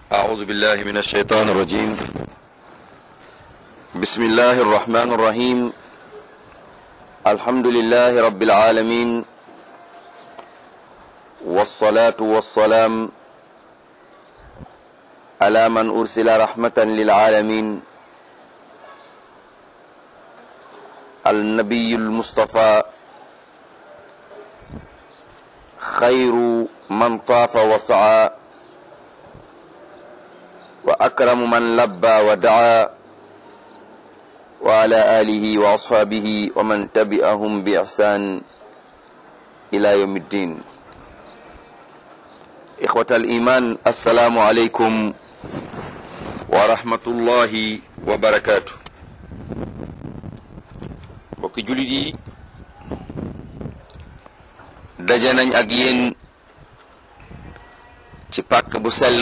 أعوذ بالله من الشيطان الرجيم بسم الله الرحمن الرحيم الحمد لله رب العالمين والصلاة والسلام على من أرسل رحمة للعالمين النبي المصطفى خير من طاف وسعى وأكرم من لبى ودعا وعلى آله وأصحابه ومن تبعهم بإحسان إلى يوم الدين إخوة الإيمان السلام عليكم ورحمة الله وبركاته mbokki jullit yi daje nañ ak yéen ci pàkk bu sell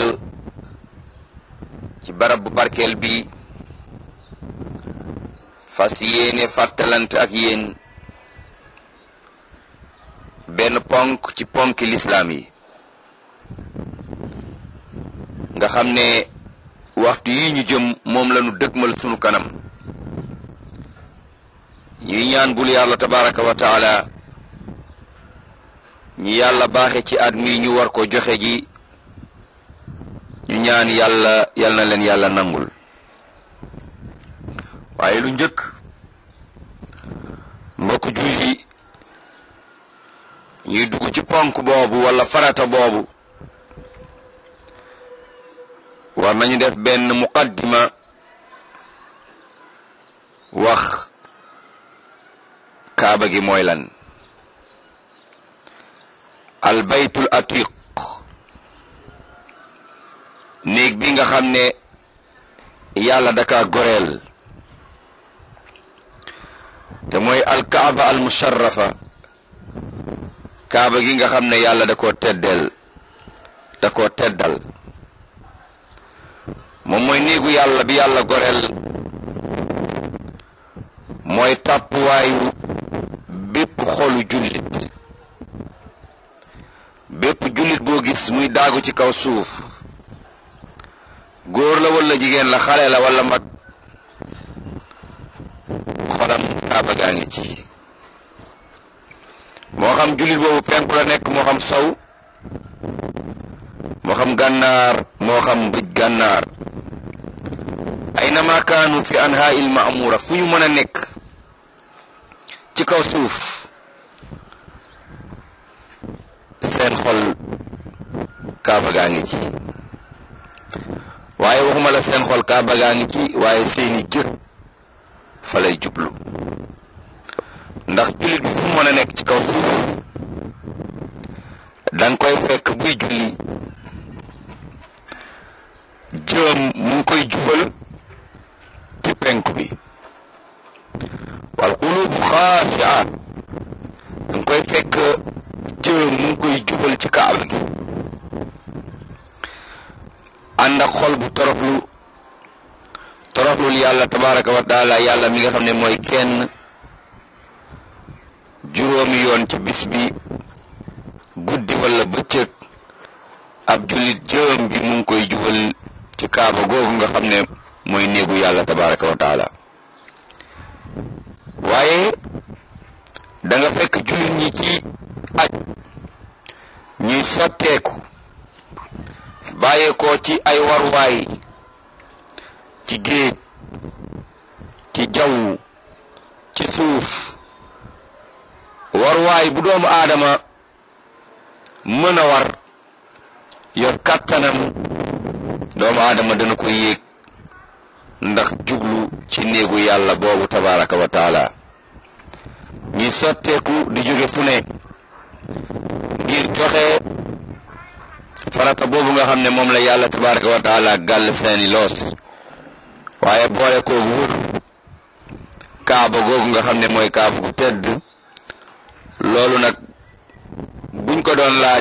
ci barab bu barkeel bi fas yéene fàttalante ak yéen benn ponk ci ponki lislaam yi nga xam ne waxtu yi ñu jëm moom lañu dëgmal sunu kanam ñuy ñaan bul yàlla tabaraka wa taala ñi yàlla baaxe ci at mi ñu war ko joxe ji ñu ñaan yàlla yal na leen yàlla nangul waaye lu njëkk mbokk jullit yi ñuy dugg ci ponk boobu wala farata boobu war nañu def benn muqaddima wax kaaba gi mooy lan al baytul atiq néeg bi nga xam ne yàlla daka goreel te mooy alkaaba al musharrafa kaaba gi nga xam ne yàlla da koo teddeel da koo teddal moom mooy néegu yàlla bi yàlla goreel mooy tàppuwaayu bépp xolu jullit bépp jullit boo gis muy daagu ci kaw suuf góor la walla jigéen la xale la walla mag xolam kaaba gaa ngi ci moo xam jullit boobu penku la nekk moo xam sow moo xam gànnaar moo xam bëj gànnaar aynama kaanu fi anhaa il maamura fu ñu mën a nekk ci kaw suuf seen xol kaaba gaa ngi ci waaye waxuma la seen xol kaaba gaa ngi ci waaye seeni jë fa lay jublu ndax jullit bi fu mu mën a nekk ci kaw suuf danga koy fekk buy julli jëm mu ngi koy jubal ci penku bi wal qulubu xaashia danga koy fekk jëm mu ngi koy jubal ci kaaba gi ànd ak xol bu toroxlu toroxlul yàlla tabaraka wa taala yàlla mi nga xam ne mooy kenn juróomi yoon ci bis bi guddi walla bëccëg ab jullit jëm bi mu ngi koy jubal ci kaaba googu nga xam ne mooy néegu yàlla tabaraka wa taala waaye da nga fekk jullit ñi ci aj ñuy sotteeku bàyyeekoo ci ay waruwaay ci géej ci jaww ci suuf waruwaay bu doomu aadama mën a war yor kàttanam doomu aadama dana ko yéeg ndax jublu ci néegu yàlla boobu tabaraka wa taala ñi sotteeku di jóge fu ne ngir joxe farata boobu nga xam ne moom la yàlla tabaraka wa taala gàll seeni loos waaye boole ko wër kaaba googu nga xam ne mooy kaaba gu tedd loolu nag buñ ko doon laaj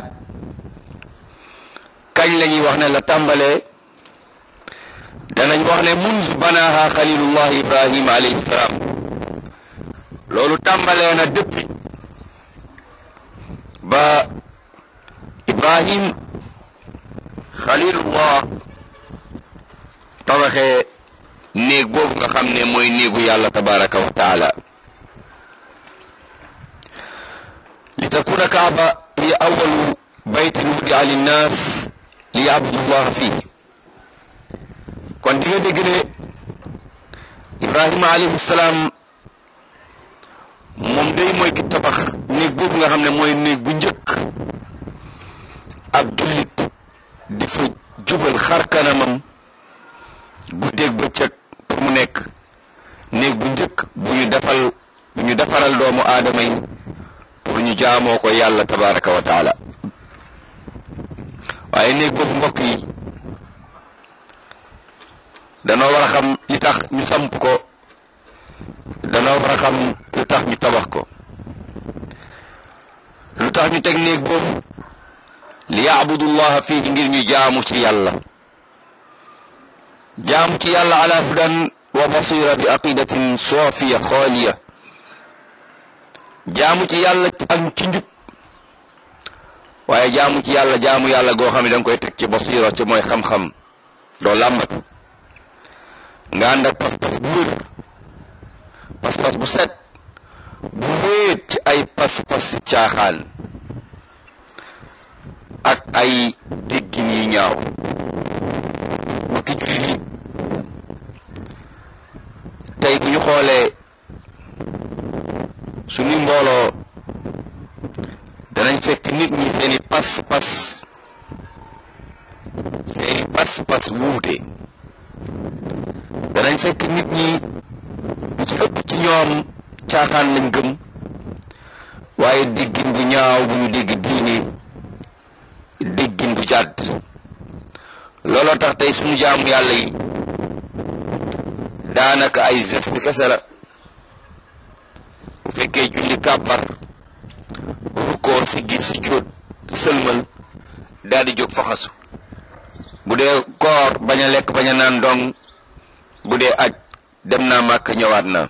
kañ la ñuy wax ne la tàmbalee danañ wax ne munzu banaha xalilullah ibrahima alayhi salaam loolu tàmbalee na depuis ba ibrahim xalilullah tabaxee néeg boobu nga xam ne mooy néegu yàlla tabaraka wa taala li takuna kaaba hiya awalu baytin wudia linnaas li yabudu llah fii kon di nga dégg ne ibrahima alayhi salaam moom day mooy ki tabax néeg boobu nga xam ne mooy néeg bu njëkk ab jullit di fa jubal xar kanamam guddeeg bëccëg pour mu nekk néeg bu njëkk bu ñu defal bu ñu defaral doomu aadama yi pour ñu jaamoo ko yàlla tabaraka wa taala waaye néeg boobu mbokk yi danoo war a xam li tax ñu samp ko danoo war a xam lu tax ñu tabax ko lu tax ñu teg néeg boobu li yaabudullaha fii ngir ñu jaamu ci yàlla jaamu ci yàlla ala hudan wa basira bi aqidatin soofiya xooliya jaamu ci yàlla ak ci njub waaye jaamu ci yàlla jaamu yàlla goo xam ne da nga koy teg ci basira ci mooy xam-xam doo làmbatu nga ànd ak pas-pas bu wér pas-pas bu set bu wéet ci ay pas-pas caaxaan ak ay déggin yi ñaaw mbokki jullit yi tey bu ñu xoolee suñu mbooloo danañ fekk nit ñi seeni pas-pas seeni pas-pas wuute danañ fekk nit ñi bu ci ëpp ci ñoom caaxaan lañ gëm waaye déggin bu ñaaw bu ñu dégg diine déggin bu jàdd looloo tax tey suñu jaamu yàlla yi daanaka ay geste kese la bu fekkee julli kàbbar rukkoo siggi si jóot sëlmal daal di jóg faxasu bu dee koor bañ a lekk bañ a naan dong bu dee aj dem naa màkk ñëwaat na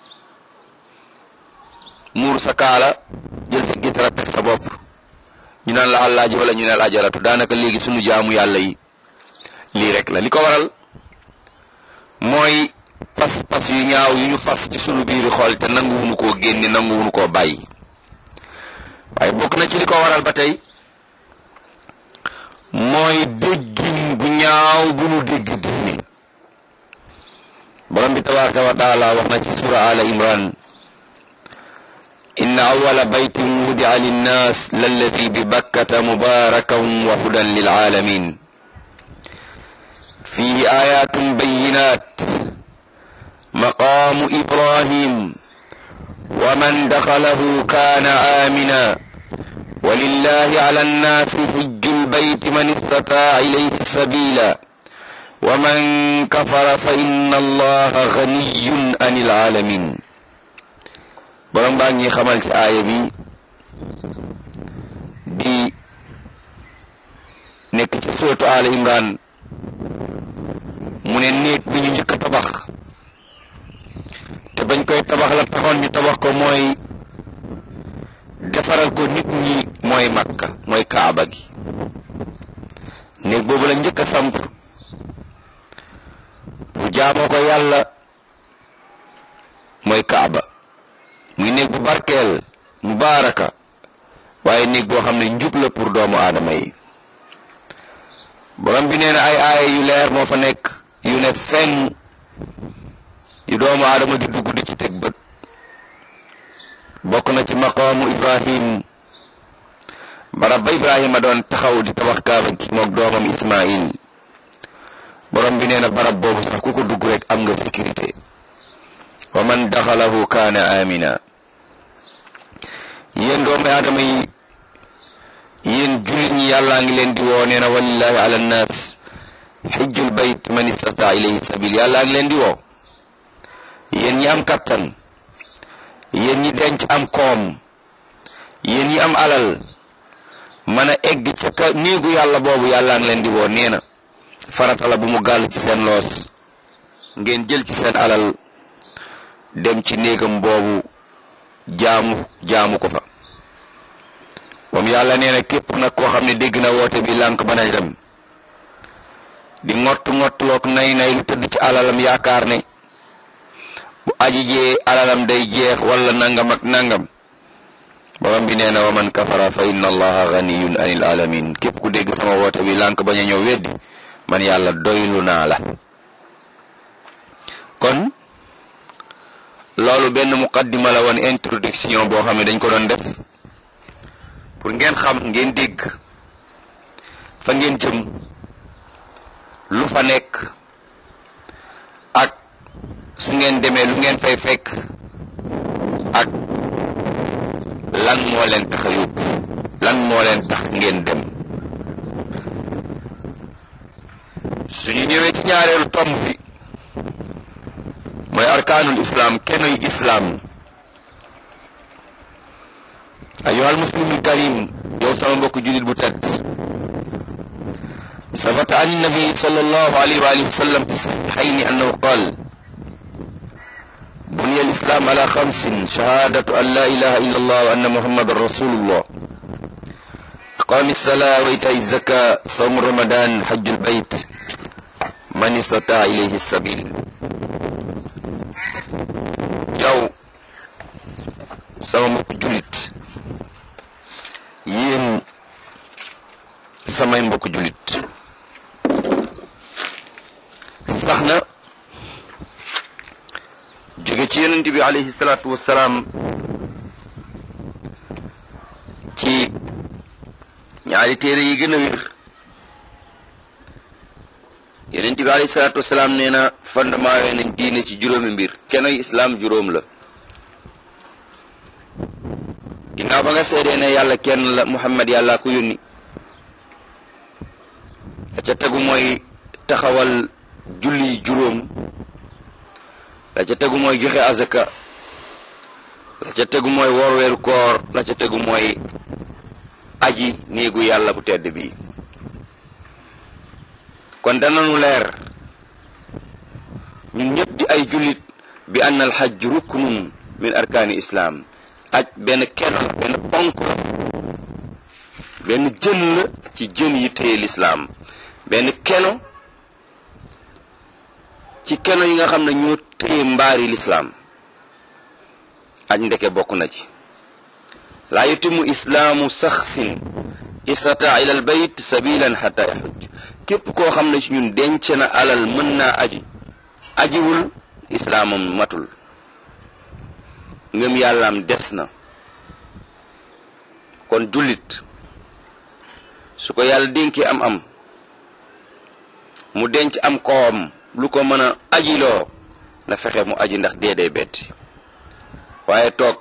muur sa kaala jël sa gitara teg sa bopp ñu naan la àllaaji wala ñu ne la ajaratu daanaka léegi sunu jaamu yàlla yi lii rek la li ko waral mooy pas-pas yu ñaaw yu ñu fas ci sunu biiri xool te nanguwunu koo génne nanguwunu koo bàyyi waaye bokk na ci li ko waral ba tey mooy déggin bu ñaaw bu nu dégg diine borom bi tabaraka wa taala wax na ci sura ala imran inna awala baytin wudia linnas lalladi bi bakkata mubarakan wa hudan lilalamin fihi ayatun bayinat maqamu ibrahim ومن دخله كان آمنا ولله على الناس حج البيت من استطاع إليه سبيلا ومن كفر فإن الله غني عن العالمين borom baa ngi xamal ci aaya bi di nekk ci suratu Al Imran mu ne néeg bi ñu njëkk a tabax te bañ koy tabax la taxoon ñu tabax ko mooy defaral ko nit ñi mooy makka mooy kaaba gi néeg boobu la njëkk a samp pour jaamoo ko yàlla mooy kaaba muy néeg bu barkeel mubaaraka waaye néeg boo xam ne njub la pour doomu aadama yi borom bi nee na ay aaya yu leer moo fa nekk yu ne fenn yu doomu aadama di dugg di ci teg bët bokk na ci maqaamu ibrahim barab ba ibrahima doon taxaw di tabax kaaba gi moog doomam ismail borom bi nee na barab boobu sax ku ko dugg rek am nga sécurité wa man daxalahu kaana amina yéen doomu aadama yi yéen jullit ñi yàllaa ngi leen di woo nee na walillahi ala nnaas xijjul bayt man istata ilayhi sabil yàllaa ngi leen di woo yéen ñi am kattan yéen ñi denc am koom yéen ñi am alal mën a egg ca ka néegu yàlla boobu yàllaa ngi leen di woo nee na farata la bu mu gàll ci seen loos ngeen jël ci seen alal dem ci néegam boobu jaamu jaamu ko fa moom yàlla nee na képp nag koo xam ne dégg na woote bi lànk ba na dem di ngott ngottlook nay nay lu tëdd ci alalam yaakaar ne bu aji jee alalam day jeex wala nangam ak nangam borom bi nee na wa man kafara fa inna allaha ganiyun anil alamin képp ku dégg sama woote bi lànk bañ a ñëw weddi man yàlla doylu naa la kon loolu benn muqaddima la woon introduction boo xam ne dañ ko doon def pour ngeen xam ngeen dégg fa ngeen jëm lu fa nekk ak su ngeen demee lu ngeen fay fekk ak lan moo leen tax a yóbbu lan moo leen tax ngeen dem suñu ñëwee ci ñaareelu tomb bi mooy arkaanul islaam kenoy islaam ayyuhal muslimul karim yow sama mbokk jullit bu tedd sabata an nabi sallallahu alayhi wa alihi wa sallam fi sahihayni annahu qaal بني الإسلام على خمس شهادة أن لا إله إلا الله وأن محمد رسول الله إقام الصلاة وإيتاء الزكاة صوم رمضان حج البيت من استطاع إليه السبيل yow sama mbokk jullit yéen samay mbokk jullit sax na jóge ci yonent bi alayhi salaatu wassalaam ci ñaari téere yi gën a wér yonent bi alayhi salaatu wassalaam nee na fondement yooyu nañ diine ci juróomi mbir kenoy islaam juróom la ginnaaw ba nga seedee ne yàlla kenn la muhammad yàlla ko yónni la ca tegu mooy taxawal julli juróom la ca tegu mooy joxe azaka la ca tegu mooy woor weeru koor la ca tegu mooy aji néegu yàlla bu tedd bi kon dananu leer ñun ñëpp di ay jullit bi ann al hajj ruknun min arkaani islaam aj benn kenn la benn ponk la benn jën la ci jën yi téye lislaam benn keno ci keno yi nga xam ne ñoo téye mbaari lislaam aj ndeke bokk na ci laa yutimu islaamu saxsin istataa ila al bayt sabilan xata yaxuj képp koo xam ne ci ñun denc na alal mën naa aji ajiwul islaamam matul ngëm yàllaam des na kon jullit su ko yàlla dénkee am am mu denc am koom lu ko mën a ajiloo na fexe mu aji ndax dee day betti waaye toog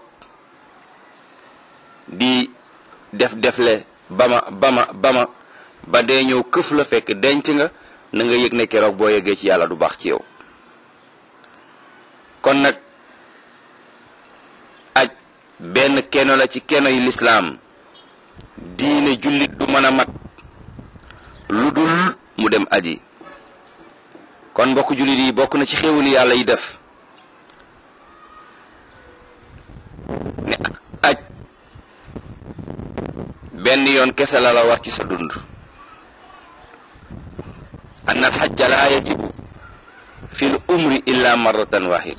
di def defle bama bama bama ba dee ñëw këf la fekk denc nga na nga yëg ne keroog boo yeggee ci yàlla du baax ci yow kon nag aj benn keno la ci keno yi lislaam diine jullit du mën a mat lu dul mu dem aji kon mbokk jullit yi bokk na ci xéewali yàlla yi def ne aj benn yoon kese la la war ci sa dund anna al xajja laa yajibu fi l umri illa marratan wahid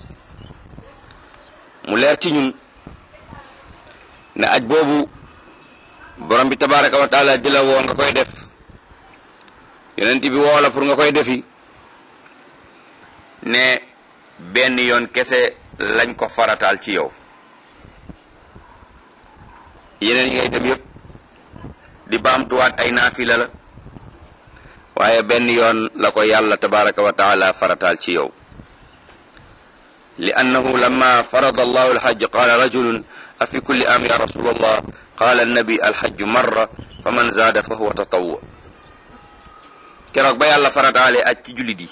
mu leer ci ñun ne aj boobu borom bi tabaraka wa taala di la woo nga koy def yonent bi woo la pour nga koy defi ne benn yoon kese lañ ko farataal ci yow yeneen yi ngay dem yëpp di baamtuwaat ay naafila la waaye benn yoon la ko yàlla tabaraka wa taala farataal ci yow li annahu lamma farada allahu alxajj qaala rajulun afi kulli am ya rasul allah qaala annabi alxajju marra fa man zaada fa huwa tatawwu keroog ba yàlla farataalee aj ci jullit yi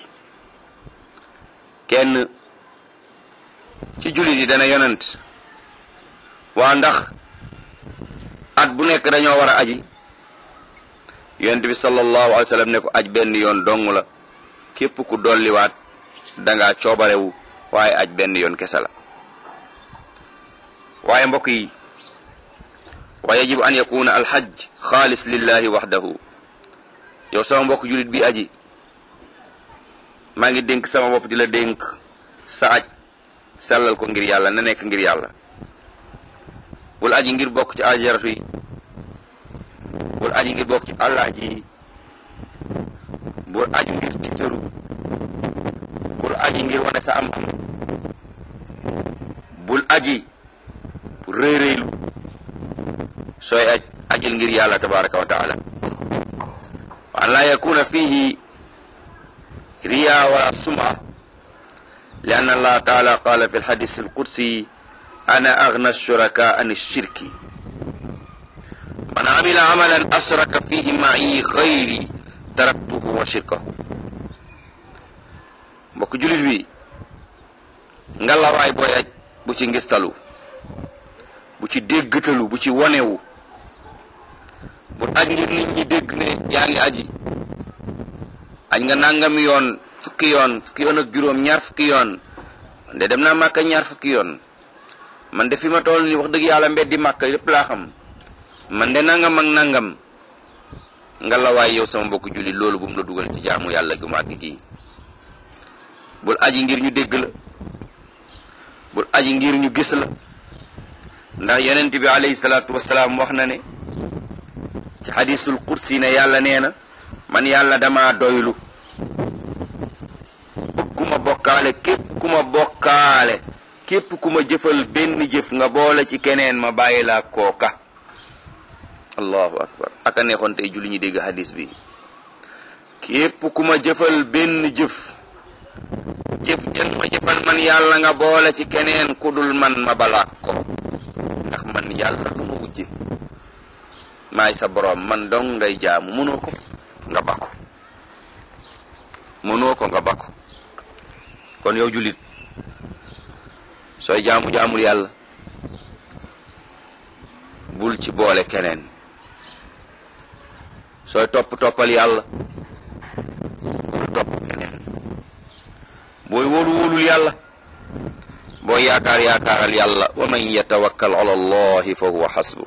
kenn ci jullit yi dana yonent waa ndax at bu nekk dañoo war a aji yonent bi sallallahu alayhi wa sallam ne ko aj benn yoon dong la képp ku dolliwaat dangaa coobarewu waaye aj benn yoon kese la waaye mbokk yi wa yajibu an yakuna alhajj xaalis lillahi waxdahu yow sama mbokk jullit bi aji maa ngi dénk sama bopp di la dénk sa aj sellal ko ngir yàlla na nekk ngir yàlla bul aji ngir bokk ci ajaratu yi bul aji ngir bokk ci àllaaji yi bul aji ngir tiitaru bul aji ngir wane sa am am bul aji pour rëy rëylu sooy aj ajil ngir yàlla tabaraka wa taala wa an laa yakuna fihi riya wala suma li anna allah taala qala fi lxadis alqudsi ana agna shuraka an shirki man amila amalan asraka fihi ma'i gayri taraktuhu wa shirkahu mbokk julit bi ngalawaay booy aj bu ci ngistalu bu ci déggtalu bu ci wonewu bu aj ngir nit ñi dégg ne yaa ngi aji aj nga nangami yoon fukki yoon fukki yoon ak juróom ñaar fukki yoon man de dem naa màkka ñaar fukki yoon man de fi ma toll ni wax dëgg yàlla mbeddi màkka lépp laa xam man de nangam ak nangam nga la waay yow sama mbokk jullit loolu bu mu la dugal ci jaamu yàlla gu màgg gi bul aji ngir ñu dégg la bul aji ngir ñu gis la ndax yonent bi alayhi salaatu wasalaam wax na ne ci xadisul qudsi ne yàlla nee na man yàlla dama doylu bëgguma bokkaale képp ku ma bokkaale képp ku ma jëfal benn jëf nga boole ci keneen ma bàyyi laa kooka allahu akbar aka neexoon tey julli ñu dégg hadis bi képp ku ma jëfal benn jëf jëf jën ma jëfal man yàlla nga boole ci keneen ku dul man ma balaak ko ndax man yàlla du ma wujje maay sa boroom man dong ngay jaamu mënoo ko nga bakko mënoo ko nga bakko kon yow jullit sooy jaamu jaamul yàlla bul ci boole keneen sooy topp toppal yàlla bul topp keneen booy wóolu wóolul yàlla booy yaakaar yaakaaral yàlla wa man yatawakkal ala allahi fa huwa xasbu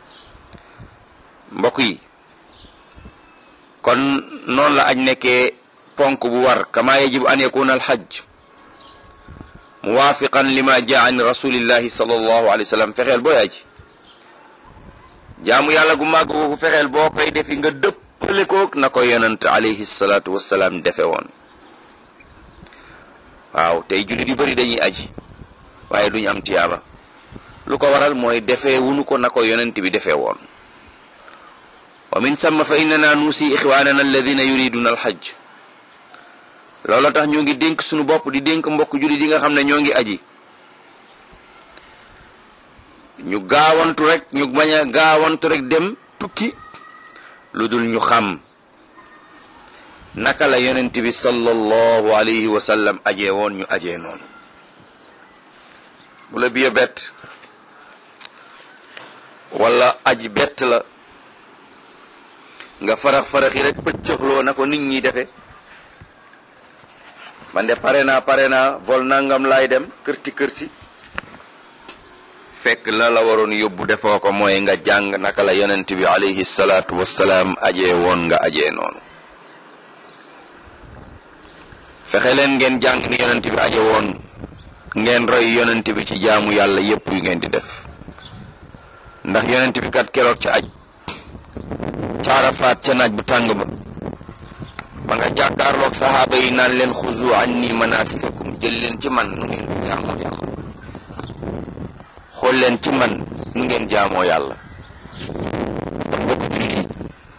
mbokk yi kon noonu la aj nekkee ponk bu war kama yajibu an yakuna alxaj muwaafiqan lima jaa an rasulillahi sallallahu alayhi wa sallam fexeel booy aj jaamu yàlla gu màgg ko fexeel boo koy defi nga dëppale koog na ko yonent alayhi salaatu wassalaam defe woon waaw tey jullit yu bëri dañuy aji waaye duñu am tiyaaba lu ko waral mooy defee wunu ko na ko yonent bi defee woon wa min samma fa innana nuusi ixwaanana alladina yuriduna alxajj loolu tax ñoo ngi dénk suñu bopp di dénk mbokk jullit yi nga xam ne ñoo ngi aji ñu gaawantu rek ñu bañ a gaawantu rek dem tukki lu dul ñu xam naka la yonent bi sallallahu alayhi wa sallam ajee woon ñu ajee noonu bu la biya bett wala aji bett la nga farax-faraxi rek pëccëxloo na ko nit ñi defe man de pare naa pare naa vol nangam laay dem kërti kërti fekk la la waroon yóbbu defoo ko mooy nga jàng naka la yonent bi alayhi salaatu wassalaam ajee woon nga ajee noonu fexe leen ngeen jàng ni yonent bi aje woon ngeen roy yonent bi ci jaamu yàlla yépp yu ngeen di def ndax yonent bi kat keroog ca aj caara faat ca naaj bu tàng ba ba nga jàkkaarloog saxaaba yi naan leen xuzu anni manasikakum jël leen ci man nu ngeen di jaamoo yàlla xool leen ci man nu ngeen jaamoo yàlla kon mbokk jullit yi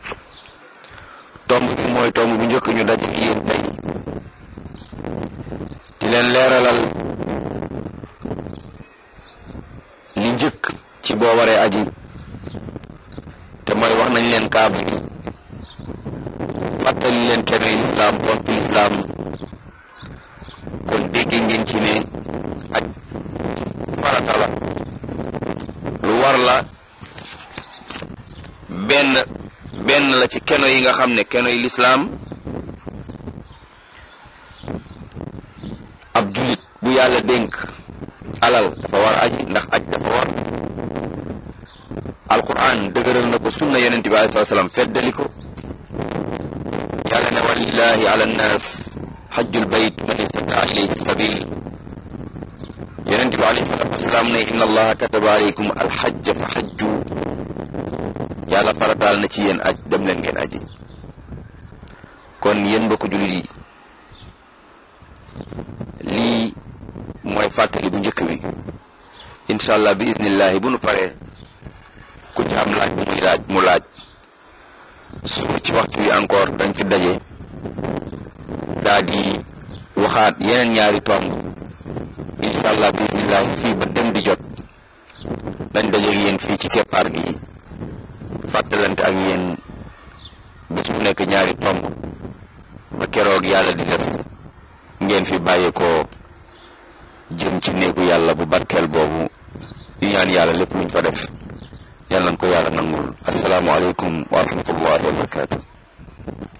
tomb bi mooy tomb bu njëkk ñu daje yéen tey di leen leeralal li njëkk ci boo waree aji te mooy wax nañ leen kaaba gi fàttali leen kenoy lislaam ponk lislaam kon dégg ngeen ci ne aj farata la lu war la benn benn la ci keno yi nga xam ne keno yi lislaam ab julit bu yàlla dénk alal dafa war aji ndax aj dafa war alquran dëgëral na ko sunna yonent bi alei salaam feddali ko yàlla ne walillahi ala nnaas xajjul bayt man istataa ilayhi sabil yonent bi alayhi salaatu wasalaam ne inna allaha kataba alaykum alxajja fa xajju yàlla farataal na ci yéen aj dem leen ngeen aji kon yéen mbokku jullit yi lii mooy fàttali bu njëkk bi incha allah bi iznillahi bu nu paree ku ci am laaj bu muy laaj mu laaj suba ci waxtu wi encore dañ fi daje daa di waxaat yeneen ñaari tomb incha allah bi iznillahi fii ba dem di jot dañ daje ak yéen fii ci keppaar gi fàttalante ak yéen bés bu nekk ñaari tomb ba keroog yàlla di def ngeen fi bàyyeekoo jëm ci néegu yàlla bu barkeel boobu yu ñaan yàlla lépp luñ fa def yàlla nañ ko yàlla nangul asalaamualeykum wa rahmatullahi wa barakatu